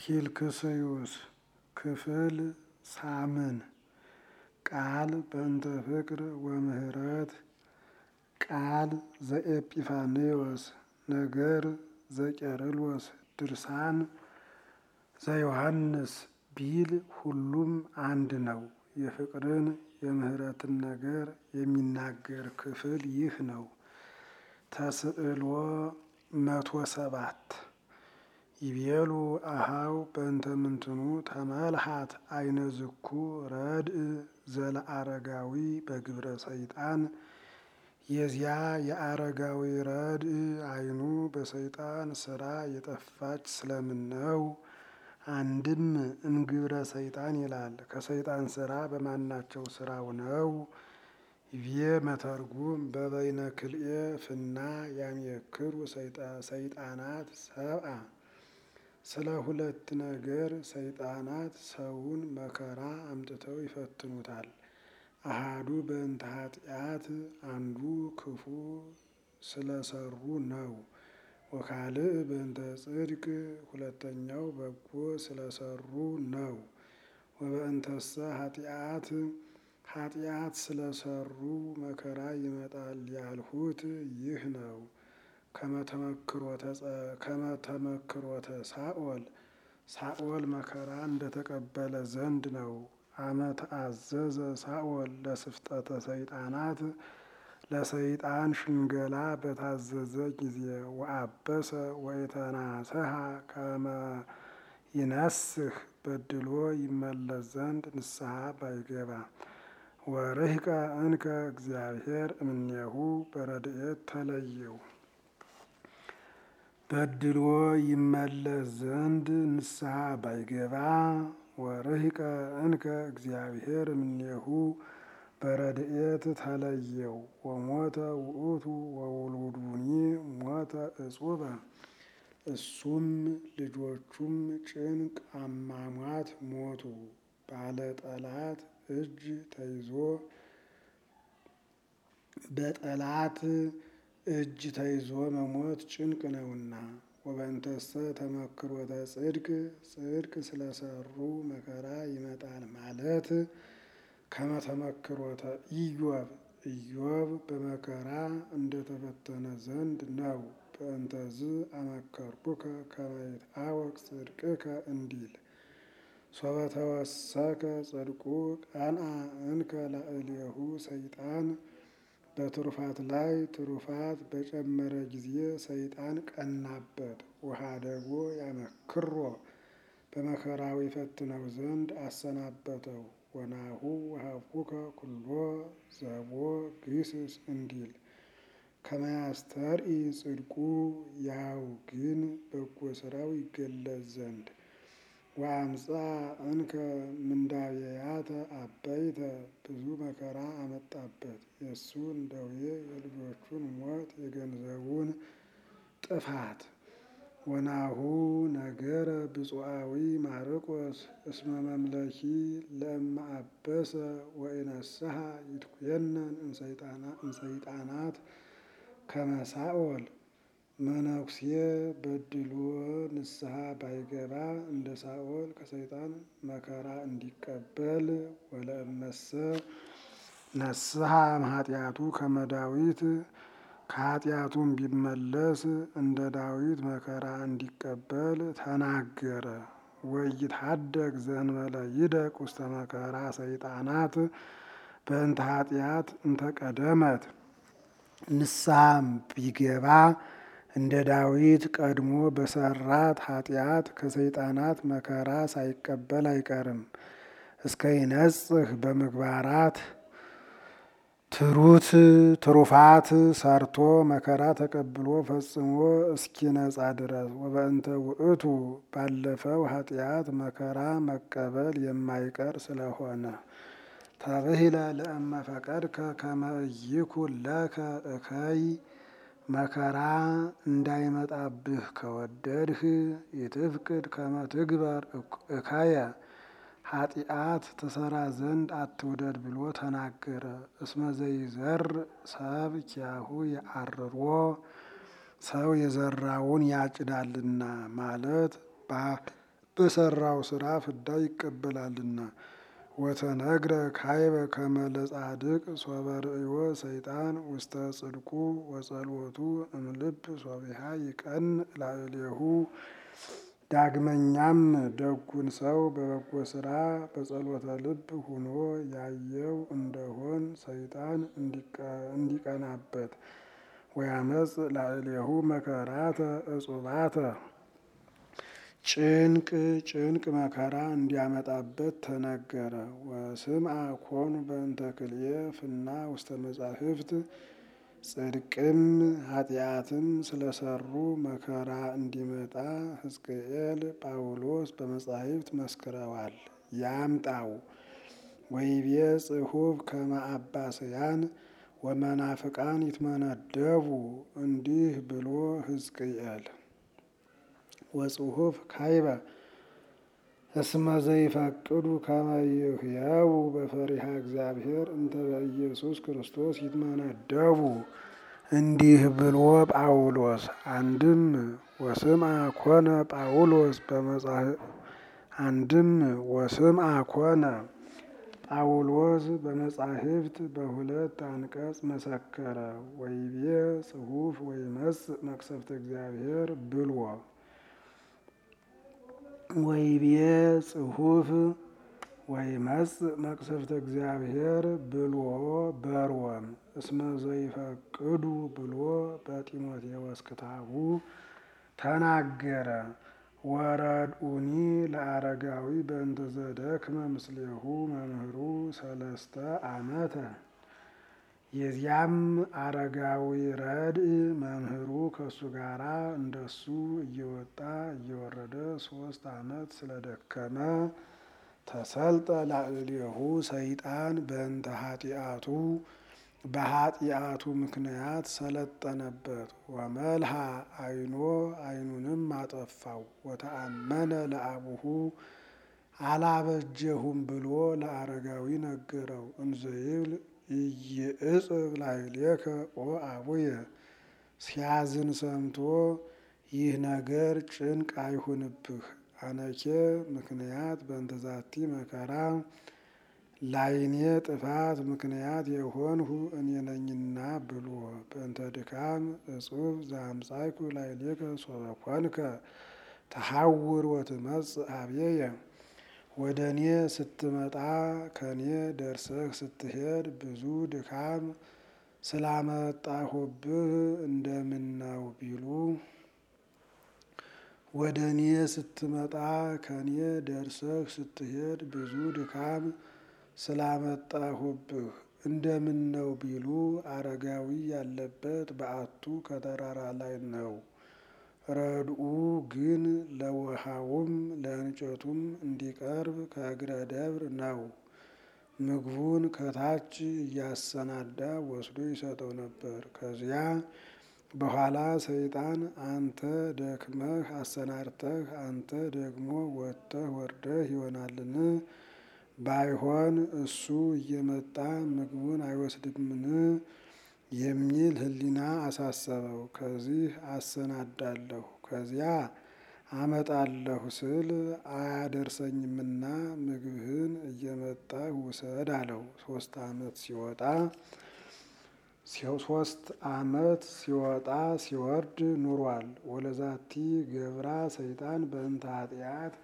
ፊልክስዩስ ክፍል ሳምን ቃል በእንተ ፍቅር ወምህረት ቃል ዘኤጲፋንዮስ ነገር ዘቄርሎስ ድርሳን ዘዮሐንስ ቢል ሁሉም አንድ ነው። የፍቅርን የምህረትን ነገር የሚናገር ክፍል ይህ ነው። ተስዕሎ መቶ ሰባት ይቤሉ አሃው በእንተ ምንትኑ ተመልሃት አይነ ዝኩ ረድእ ዘለአረጋዊ በግብረ ሰይጣን የዚያ የአረጋዊ ረድእ አይኑ በሰይጣን ስራ የጠፋች ስለምን ነው? አንድም እምግብረ ሰይጣን ይላል። ከሰይጣን ስራ በማናቸው ስራው ነው? ይቤ መተርጉም በበይነ ክልኤ ፍና ያምየክሩ ሰይጣናት ሰብአ ስለ ሁለት ነገር ሰይጣናት ሰውን መከራ አምጥተው ይፈትኑታል። አሃዱ በእንተ ኃጢአት አንዱ ክፉ ስለሰሩ ነው። ወካልእ በእንተ ጽድቅ ሁለተኛው በጎ ስለሰሩ ነው። ወበእንተሰ ኃጢአት ኃጢአት ስለሰሩ መከራ ይመጣል ያልሁት ይህ ነው። ከመተመክሮተ ሳኦል ሳኦል መከራ እንደተቀበለ ዘንድ ነው። አመ ተአዘዘ ሳኦል ለስፍጠተ ሰይጣናት ለሰይጣን ሽንገላ በታዘዘ ጊዜ ወአበሰ ወይተናሰሃ ከመ ይነስህ በድሎ ይመለስ ዘንድ ንስሐ ባይገባ ወርህቀ እንከ እግዚአብሔር እምኔሁ በረድኤት ተለየው በድሎ ይመለስ ዘንድ ንስሐ ባይገባ ወርህቀ እንከ እግዚአብሔር እምኔሁ በረድኤት ተለየው ወሞተ ውእቱ ወውሉዱኒ ሞተ እጹበ እሱም ልጆቹም ጭንቅ አሟሟት ሞቱ። ባለ ጠላት እጅ ተይዞ በጠላት እጅ ተይዞ መሞት ጭንቅ ነውና። ወበእንተሰ ተመክሮተ ጽድቅ ጽድቅ ስለሰሩ መከራ ይመጣል ማለት ከመተመክሮተ ኢዮብ ኢዮብ በመከራ እንደተፈተነ ዘንድ ነው። በእንተዝ አመከርኩከ ከመ ይትአወቅ ጽድቅከ እንዲል ሶበ ተወሰከ ጽድቁ ቀንአ እንከ ላዕሌሁ ሰይጣን በትሩፋት ላይ ትሩፋት በጨመረ ጊዜ ሰይጣን ቀናበት። ውሃደጎ ያመክሮ በመከራው ይፈትነው ዘንድ አሰናበተው። ወናሁ ወሀብኩከ ኩሎ ዘቦ ግስስ እንዲል ከመያስተርኢ ጽድቁ ያው ግን በጎ ስራው ይገለጽ ዘንድ ወአምፃ እንከ ምንዳቤያተ አበይተ ብዙ መከራ አመጣበት። የእሱን ደዌ የልጆቹን ሞት የገንዘቡን ጥፋት ወናሁ ነገረ ብፁዓዊ ማርቆስ እስመ መምለኪ ለእመ አበሰ ወኢነስሐ ይትኩየነን እንሰይጣናት ከመ ሳኦል መነኩሴ በድሎ ንስሐ ባይገባ እንደ ሳኦል ከሰይጣን መከራ እንዲቀበል ወለእመሰ ነስሐ እምኃጢአቱ ከመ ዳዊት ከኃጢአቱም ቢመለስ እንደ ዳዊት መከራ እንዲቀበል ተናገረ። ወይትሐደግ ዘእንበለ ይደቅ ውስተ መከራ ሰይጣናት በእንተ ኃጢአት እንተቀደመት ንስሐም ቢገባ እንደ ዳዊት ቀድሞ በሰራት ኃጢአት ከሰይጣናት መከራ ሳይቀበል አይቀርም። እስከ ይነጽህ በምግባራት ትሩት ትሩፋት ሰርቶ መከራ ተቀብሎ ፈጽሞ እስኪነጻ ድረስ ወበእንተ ውእቱ ባለፈው ኃጢአት መከራ መቀበል የማይቀር ስለሆነ ተብሂለ ለእመ ፈቀድከ ከመ ኢይኩን ለከ እከይ መከራ እንዳይመጣብህ ከወደድህ ይትፍቅድ ከመ ትግበር እከየ ኃጢአት ትሰራ ዘንድ አትውደድ ብሎ ተናገረ። እስመ ዘይዘር ሰብ ኪያሁ የአርሮ ሰው የዘራውን ያጭዳልና ማለት በሰራው ስራ ፍዳ ይቀበላልና። ወተነግረ ካይበ ከመ ለጻድቅ ሶበ ርእዮ ሰይጣን ውስተ ጽድቁ ወጸሎቱ እምልብ ሶቢሃ ይቀን ላዕሌሁ። ዳግመኛም ደጉን ሰው በበጎ ስራ በጸሎተ ልብ ሁኖ ያየው እንደሆን ሰይጣን እንዲቀናበት ወያመጽ ላዕሌሁ መከራተ እጹባተ ጭንቅ ጭንቅ መከራ እንዲያመጣበት ተነገረ። ወስምዐ ኮኑ በእንተ ክልኤ ፍና ውስተ መጻሕፍት ጽድቅም ኃጢአትም ስለሰሩ መከራ እንዲመጣ ሕዝቅኤል ጳውሎስ በመጻሕፍት መስክረዋል። ያምጣው ወይቤ ጽሑፍ ከመ አባስያን ወመናፍቃን ይትመነደቡ እንዲህ ብሎ ሕዝቅኤል ወጽሑፍ ካይበ እስመ ዘይፈቅዱ ከመ ይሕየው በፈሪሃ እግዚአብሔር እንተ በኢየሱስ ክርስቶስ ይትመነደቡ እንዲህ ብሎ ጳውሎስ አንድም ወስምዐ ኮነ ጳውሎስ አንድም ወስምዐ ኮነ ጳውሎስ በመጻሕፍት በሁለት አንቀጽ መሰከረ። ወይቤ ጽሑፍ ወይመጽእ መቅሰፍተ እግዚአብሔር ብልዎ ወይቤ ጽሑፍ ወይመጽእ መቅሰፍተ እግዚአብሔር ብልዎ በርወም እስመ ዘይፈቅዱ ብሎ በጢሞቴዎስ ክታቡ ተናገረ። ወረድኡኒ ለአረጋዊ በእንተ ዘደክመ ምስሌሁ መምህሩ ሰለስተ ዓመተ የዚያም አረጋዊ ረድእ መምህሩ ከእሱ ጋራ እንደሱ እየወጣ እየወረደ ሶስት ዓመት ስለደከመ ተሰልጠ ላዕሌሁ ሰይጣን በእንተ ኃጢአቱ በኃጢአቱ ምክንያት ሰለጠነበት። ወመልሃ አይኖ አይኑንም አጠፋው። ወተአመነ ለአቡሁ አላበጀሁም ብሎ ለአረጋዊ ነገረው። እንዘይብል ኢይእጽብ ላዕሌከ ኦ አቡየ ሲያዝን ሰምቶ ይህ ነገር ጭንቅ አይሁንብህ አነኬ ምክንያት በእንተ ዛቲ መከራ ላይኔ ጥፋት ምክንያት የሆንሁ እኔ ነኝና ብሎ በእንተ ድካም እጹብ ዘአምጻእኩ ላዕሌከ ሶበ ኮንከ ተሐውር ወትመጽእ ኀቤየ ወደ እኔ ስትመጣ ከእኔ ደርሰህ ስትሄድ ብዙ ድካም ስላመጣሁብህ እንደምነው ቢሉ ወደ እኔ ስትመጣ ከእኔ ደርሰህ ስትሄድ ብዙ ድካም ስላመጣሁብህ እንደምነው ቢሉ አረጋዊ ያለበት በዓቱ ከተራራ ላይ ነው። ረድኡ ግን ለውሃውም ለእንጨቱም እንዲቀርብ ከእግረ ደብር ነው። ምግቡን ከታች እያሰናዳ ወስዶ ይሰጠው ነበር። ከዚያ በኋላ ሰይጣን አንተ ደክመህ አሰናድተህ አንተ ደግሞ ወጥተህ ወርደህ ይሆናልን? ባይሆን እሱ እየመጣ ምግቡን አይወስድምን? የሚል ሕሊና አሳሰበው። ከዚህ አሰናዳለሁ ከዚያ አመጣለሁ ስል አያደርሰኝምና ምግብህን እየመጣህ ውሰድ አለው። ሶስት ዓመት ሲወጣ ሶስት ዓመት ሲወጣ ሲወርድ ኑሯል። ወለዛቲ ገብራ ሰይጣን በእንተ ኃጢአት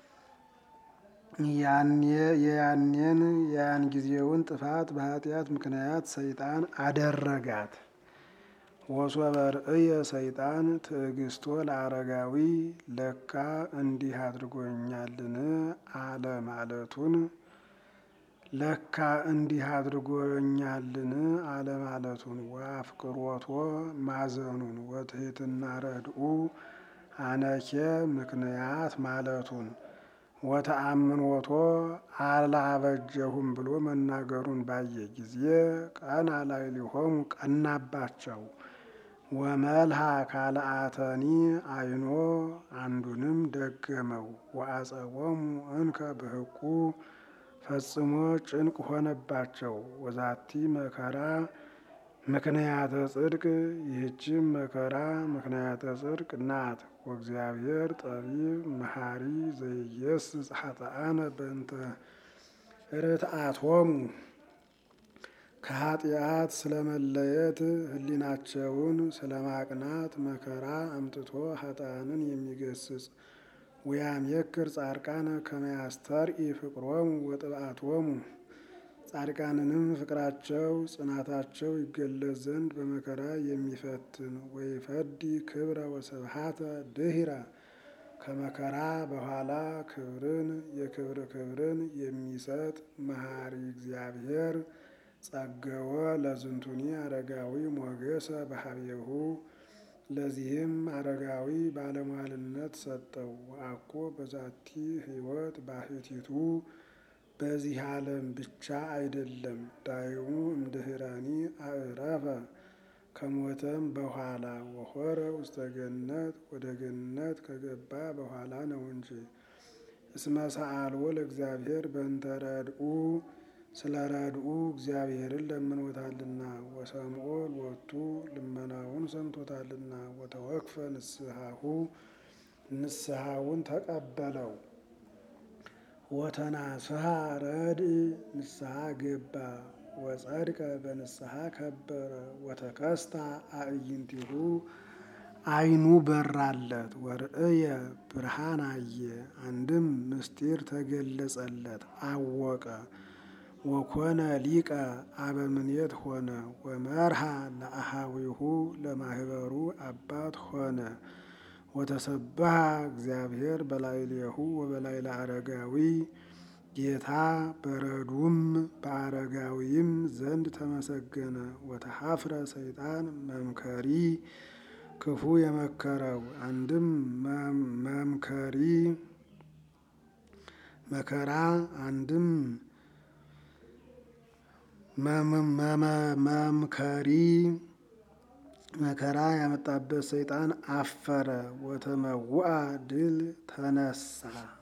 የያኔን የያን ጊዜውን ጥፋት በኃጢአት ምክንያት ሰይጣን አደረጋት። ወሶበ ርእየ ሰይጣን ትዕግስቶ ለአረጋዊ ለካ እንዲህ አድርጎኛልን አለ ማለቱን ለካ እንዲህ አድርጎኛልን አለ ማለቱን ወአፍቅሮቶ ማዘኑን ወትሕትና ረድኡ አነኬ ምክንያት ማለቱን ወተአምኖቶ አላበጀሁም ብሎ መናገሩን ባየ ጊዜ ቀና ላዕሌሆሙ ቀናባቸው። ወመልሃ ካልአተኒ አይኖ አንዱንም ደገመው። ወአጸቦሙ እንከ በሕቁ ፈጽሞ ጭንቅ ሆነባቸው። ወዛቲ መከራ ምክንያተ ጽድቅ ይህችም መከራ ምክንያተ ጽድቅ ናት። ወእግዚአብሔር ጠቢብ መሐሪ ዘይየስጽ ኃጥአነ በእንተ ርትዓቶሙ ከኃጢአት ስለመለየት ሕሊናቸውን ስለማቅናት መከራ አምጥቶ ኃጥአንን የሚገስጽ ወያሜክር ጻድቃነ ከመ ያስተርኢ ፍቅሮሙ ወጥብዓቶሙ ጻድቃንንም ፍቅራቸው ጽናታቸው ይገለጽ ዘንድ በመከራ የሚፈትን ወይፈዲ ክብረ ወስብሐተ ድኅረ ከመከራ በኋላ ክብርን የክብር ክብርን የሚሰጥ መሐሪ እግዚአብሔር ጸገወ ለዝንቱኒ አረጋዊ ሞገሰ በሀቤሁ ለዚህም አረጋዊ ባለሟልነት ሰጠው። አኮ በዛቲ ሕይወት ባሕቲቱ በዚህ ዓለም ብቻ አይደለም። ዳይሙ እምድኅረኒ አዕረፈ ከሞተም በኋላ ወሖረ ውስተ ገነት ወደ ገነት ከገባ በኋላ ነው እንጂ። እስመ ሰአልዎ ለእግዚአብሔር በእንተ ረድኡ ስለ ረድኡ እግዚአብሔርን ለምኖታልና ወሰምዖ ሎቱ ልመናውን ሰምቶታልና ወተወክፈ ንስሐሁ ንስሐውን ተቀበለው። ወተናስሐ ረድእ ንስሐ ገባ ወጸድቀ በንስሐ ከበረ ወተከስታ አዕይንቲሁ ዓይኑ በራለት ወርእየ ብርሃን አየ። አንድም ምስጢር ተገለጸለት አወቀ። ወኮነ ሊቀ አበምኔት ሆነ ወመርሃ ለአሃዊሁ ለማህበሩ አባት ሆነ። ወተሰብሐ እግዚአብሔር በላዕሌሁ ወበላዕለ አረጋዊ ጌታ በረዱም በአረጋዊም ዘንድ ተመሰገነ። ወተሐፍረ ሰይጣን መምከሪ ክፉ የመከረው አንድም መምከሪ መከራ አንድም መምከሪ መከራ ያመጣበት ሰይጣን አፈረ። ወተመውአ ድል ተነሳ።